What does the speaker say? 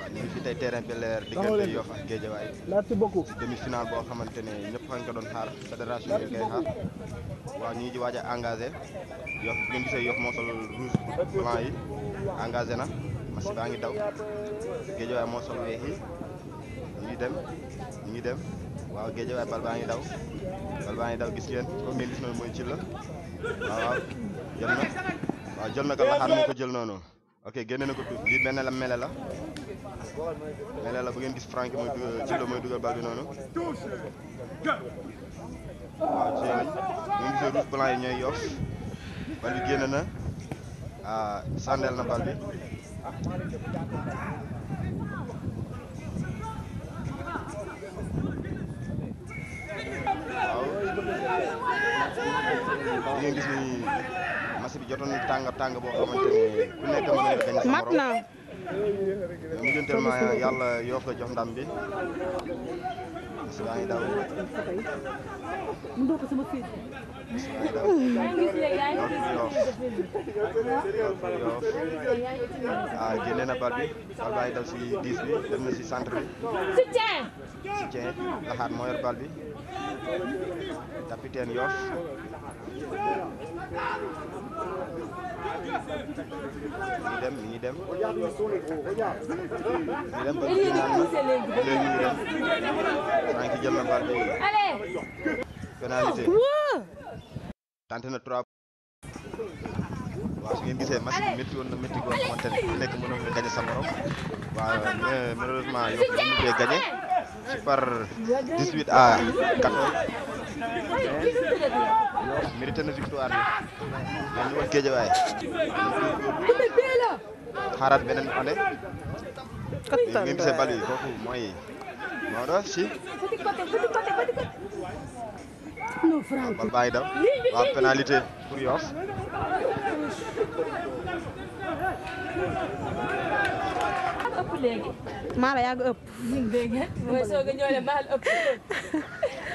ñu ngi fi tey terrain Bel Air diggante Yoff ak Guédiawaye merci beaucoup demi-finale boo xamante ne ñëpp fa nga ko doon xaar fédération yi koy xaar waaw ñu ngi ci waaj a engagé Yoff bu ngeen gisee Yoff moo sol rouge blanc yi engagé na match baa ngi daw Guédiawaye moo sol weex yi ñu ngi dem ñu ngi dem waaw Guédiawaye bal baa ngi daw bal baa ngi daw gis ngeen comme ngeen gis noonu mooy ci la waaw waaw jël na waaw jël na ko laxaar moo ko jël noonu ok génne na ko tuut lii benn la mele la mele la bu ngeen gis Franck mooy dugal ci la mooy dugal bal bi noonu waaw ci lañ ñu ngi gisee rouge blanc yi ñooy Yoff bal bi génn na ah sàndeel na bal bi waaw li ngeen gis ni match bi jotoon na tàng tàng boo xamante ne ku nekk mën nga gañ sa mat morom na mujjanteelma yàlla Yoff la jox ndam bi match baa ngi daw ndoo ko sama fii match baa ngi daw Yoff Yoff Yoff ah génne na bal bi bal baa ngi daw si 10 bi dem na si centre bi soutien soutien laxaat moo yor bal bi capitaine Yoff mi ngi dem mi ngi dem mi ngi dem ba kii naan na léegi mi ngi dem Franck jël na bal bi pénalité tenté na trois waaw su ngeen gisee match bi métti woon na métti goo xamante ne ku nekk mënoon nga gagné sa morom waaw mais malheureusement Yoff la mujjee gagné ci par 18 à 14 Yoff mérité na victoire bi mais ñu woon Guédiawaye xaaraat beneen année li ngeen gisee bal yi kooku mooy Maodo si non Franck bal baa ngi daw waaw pénalité pour Yoff ëpp léegi maa la yàgg ëpp dégg nga mooy soog a ñëw ne maa la ëpp